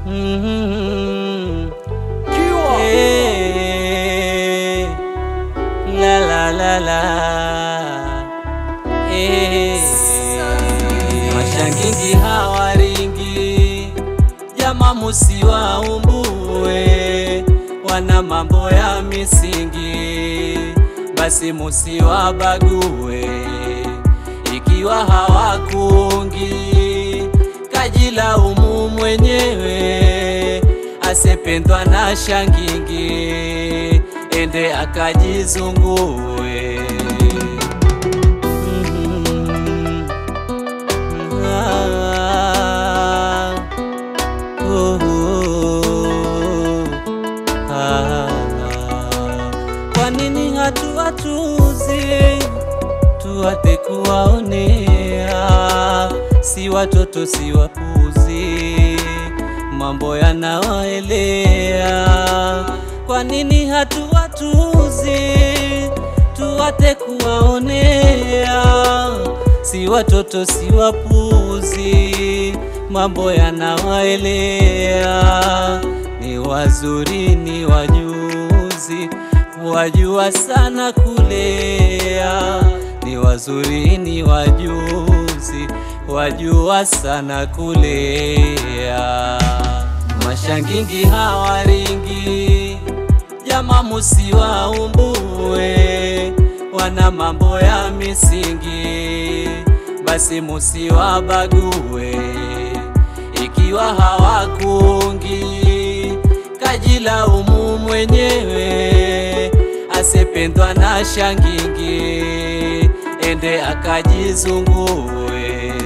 Mhm. Eh, la la la la. Eh, mashangingi hawaringi, jama musiwaumbue, wana mambo ya misingi, basi musiwabague, ikiwa hawakungi kajilaumu mwenyewe, asependwa na shangingi, ende akajizungue. Mhm. Ah, oh, oh, ah. Kwa nini hatuwatuzi tuwate kuwaonea? Si watoto si wapuzi, mambo yanawaelea. Kwa nini hatuwatuzi tuwate kuwaonea? Si watoto si wapuzi, mambo yanawaelea. Ni wazuri ni wajuzi, wajua sana kulea. Ni wazuri ni wajuzi, wajua sana kulea. Mashangingi hawaringi, jama musiwaumbue, wana mambo ya misingi, basi musiwabague, ikiwa hawakungi kajilaumu mwenyewe, asependwa na shangingi, ende akajizungue.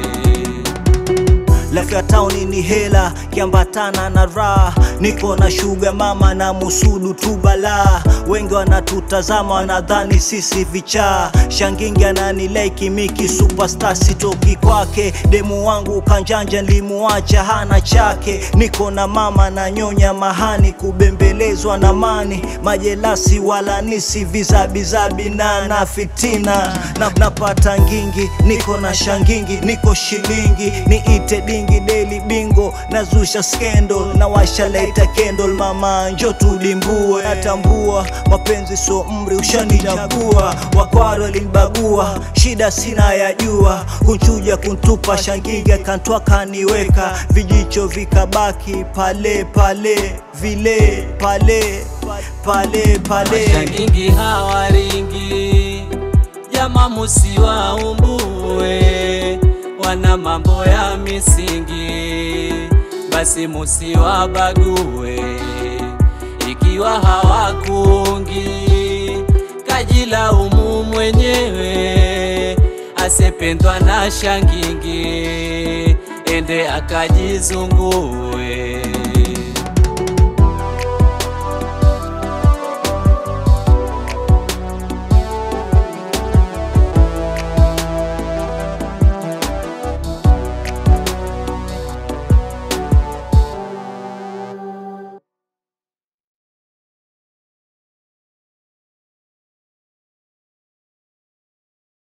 Life ya town ni hela kiambatana na raha, niko na shuga mama na musudu tu balaa. Wengi wanatutazama wanadhani sisi vichaa, shangingi ananilaiki miki superstar sitoki kwake. Demu wangu kanjanja limuacha hana chake, niko na mama na nyonya mahani, kubembelezwa na mani majelasi wala nisi vizabizabi na na fitina na, napata ngingi, niko na shangingi, niko shilingi niite dingi daily bingo nazusha skendo na washa laita candle mama njo tulimbue natambua mapenzi so mri ushanichagua wakwaro linibagua shida sina ya jua kunchuja kuntupa shangingi kantwa kaniweka vijicho vikabaki pale pale vile pale pale pale Mashangingi hawaringi, jama musiwaumbue, wana mambo ya misingi, basi musiwabague, ikiwa hawakungi kajilaumu mwenyewe, asependwa na shangingi, ende akajizungue.